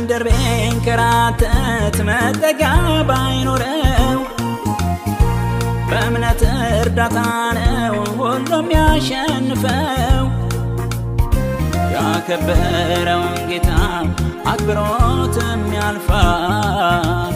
በምድር ቢንከራተት መጠጊያ ባይኖረው በእምነት እርዳታ ነው ሁሉም ያሸንፈው። ያከበረውን ጌታ አክብሮትም ያልፋል።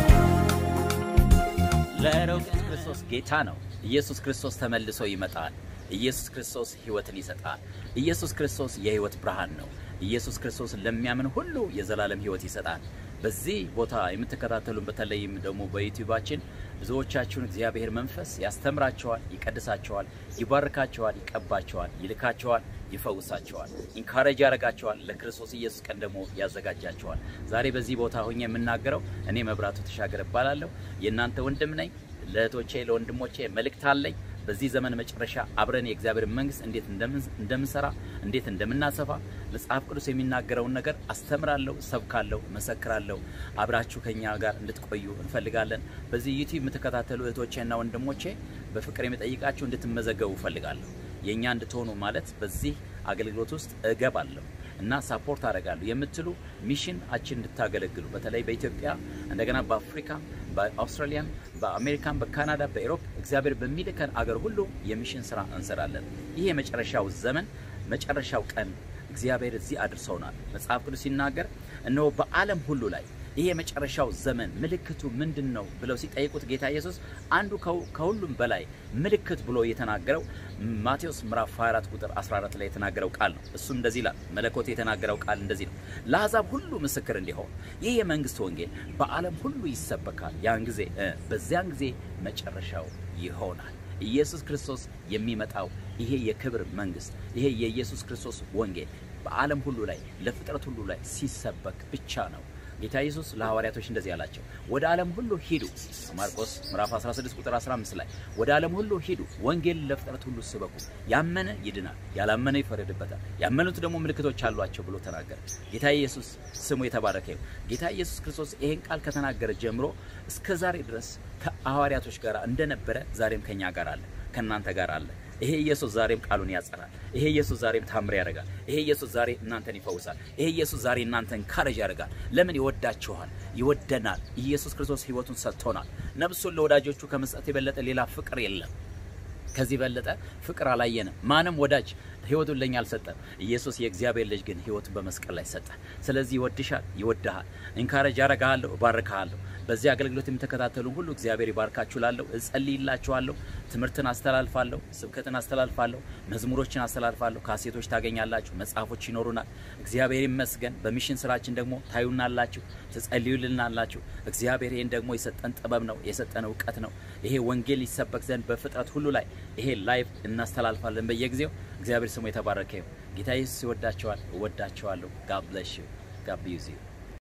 ለሩቅ ኢየሱስ ክርስቶስ ጌታ ነው። ኢየሱስ ክርስቶስ ተመልሶ ይመጣል። ኢየሱስ ክርስቶስ ሕይወትን ይሰጣል። ኢየሱስ ክርስቶስ የሕይወት ብርሃን ነው። ኢየሱስ ክርስቶስ ለሚያምን ሁሉ የዘላለም ሕይወት ይሰጣል። በዚህ ቦታ የምትከታተሉን በተለይም ደግሞ በዩቲዩባችን ብዙዎቻችሁን እግዚአብሔር መንፈስ ያስተምራቸዋል፣ ይቀድሳቸዋል፣ ይባርካቸዋል፣ ይቀባቸዋል፣ ይልካቸዋል፣ ይፈውሳቸዋል፣ ኢንካሬጅ ያደርጋቸዋል፣ ለክርስቶስ ኢየሱስ ቀን ደግሞ ያዘጋጃቸዋል። ዛሬ በዚህ ቦታ ሆኜ የምናገረው እኔ መብራቱ ተሻገር እባላለሁ። የእናንተ ወንድም ነኝ። ለእህቶቼ ለወንድሞቼ መልእክት አለኝ። በዚህ ዘመን መጨረሻ አብረን የእግዚአብሔር መንግስት እንዴት እንደምንሰራ እንዴት እንደምናሰፋ መጽሐፍ ቅዱስ የሚናገረውን ነገር አስተምራለሁ፣ ሰብካለሁ፣ መሰክራለሁ። አብራችሁ ከኛ ጋር እንድትቆዩ እንፈልጋለን። በዚህ ዩቲዩብ የምትከታተሉ እህቶቼና ወንድሞቼ በፍቅር የሚጠይቃችሁ እንድትመዘገቡ እፈልጋለሁ። የእኛ እንድትሆኑ ማለት በዚህ አገልግሎት ውስጥ እገባለሁ እና ሳፖርት አደርጋለሁ የምትሉ ሚሽናችን እንድታገለግሉ በተለይ በኢትዮጵያ እንደገና በአፍሪካ በአውስትራሊያን በአሜሪካን በካናዳ በኤሮፕ እግዚአብሔር በሚልከን አገር ሁሉ የሚሽን ስራ እንሰራለን። ይህ የመጨረሻው ዘመን መጨረሻው ቀን እግዚአብሔር እዚህ አድርሰውናል። መጽሐፍ ቅዱስ ሲናገር እነሆ በዓለም ሁሉ ላይ ይሄ የመጨረሻው ዘመን ምልክቱ ምንድን ነው ብለው ሲጠይቁት ጌታ ኢየሱስ አንዱ ከሁሉም በላይ ምልክት ብሎ የተናገረው ማቴዎስ ምዕራፍ 24 ቁጥር 14 ላይ የተናገረው ቃል ነው። እሱም እንደዚህ ይላል። መለኮት የተናገረው ቃል እንደዚህ ነው። ለአሕዛብ ሁሉ ምስክር እንዲሆን ይህ የመንግስት ወንጌል በዓለም ሁሉ ይሰበካል። ያን ጊዜ በዚያን ጊዜ መጨረሻው ይሆናል። ኢየሱስ ክርስቶስ የሚመጣው ይሄ የክብር መንግስት ይሄ የኢየሱስ ክርስቶስ ወንጌል በዓለም ሁሉ ላይ ለፍጥረት ሁሉ ላይ ሲሰበክ ብቻ ነው። ጌታ ኢየሱስ ለሐዋርያቶች እንደዚህ አላቸው፣ ወደ ዓለም ሁሉ ሂዱ። ማርቆስ ምዕራፍ 16 ቁጥር 15 ላይ ወደ ዓለም ሁሉ ሂዱ፣ ወንጌል ለፍጥረት ሁሉ ስበኩ፣ ያመነ ይድናል፣ ያላመነ ይፈረድበታል፣ ያመኑት ደግሞ ምልክቶች አሏቸው ብሎ ተናገረ። ጌታ ኢየሱስ ስሙ የተባረከ ይሁን። ጌታ ኢየሱስ ክርስቶስ ይሄን ቃል ከተናገረ ጀምሮ እስከ ዛሬ ድረስ ከሐዋርያቶች ጋር እንደነበረ ዛሬም ከኛ ጋር አለ፣ ከእናንተ ጋር አለ። ይሄ ኢየሱስ ዛሬም ቃሉን ያጸናል። ይሄ ኢየሱስ ዛሬም ታምር ያደርጋል። ይሄ ኢየሱስ ዛሬ እናንተን ይፈውሳል። ይሄ ኢየሱስ ዛሬ እናንተን ካረጅ ያደርጋል። ለምን ይወዳችኋል፣ ይወደናል። ኢየሱስ ክርስቶስ ሕይወቱን ሰጥቶናል። ነፍሱን ለወዳጆቹ ከመስጠት የበለጠ ሌላ ፍቅር የለም። ከዚህ በለጠ ፍቅር አላየንም። ማንም ወዳጅ ሕይወቱን ለኛ አልሰጠም። ኢየሱስ የእግዚአብሔር ልጅ ግን ሕይወቱን በመስቀል ላይ ሰጠ። ስለዚህ ይወድሻል፣ ይወድሃል። ኢንካረጅ ያረጋለሁ፣ እባርካለሁ። በዚህ አገልግሎት የምትከታተሉ ሁሉ እግዚአብሔር ይባርካችሁ። ላለሁ እጸልይላችኋለሁ። ትምህርትን አስተላልፋለሁ፣ ስብከትን አስተላልፋለሁ፣ መዝሙሮችን አስተላልፋለሁ። ካሴቶች ታገኛላችሁ፣ መጽሐፎች ይኖሩናል። እግዚአብሔር ይመስገን። በሚሽን ስራችን ደግሞ ታዩናላችሁ፣ ትጸልዩልናላችሁ። እግዚአብሔር ይህን ደግሞ የሰጠን ጥበብ ነው፣ የሰጠን እውቀት ነው። ይሄ ወንጌል ይሰበክ ዘንድ በፍጥረት ሁሉ ላይ ይሄ ላይቭ እናስተላልፋለን በየጊዜው። እግዚአብሔር ስሙ የተባረከ ይሁን። ጌታ ኢየሱስ ይወዳቸዋል፣ እወዳቸዋለሁ። ጋድ ብለስ ዩ ጋድ ቢዩዝ ዩ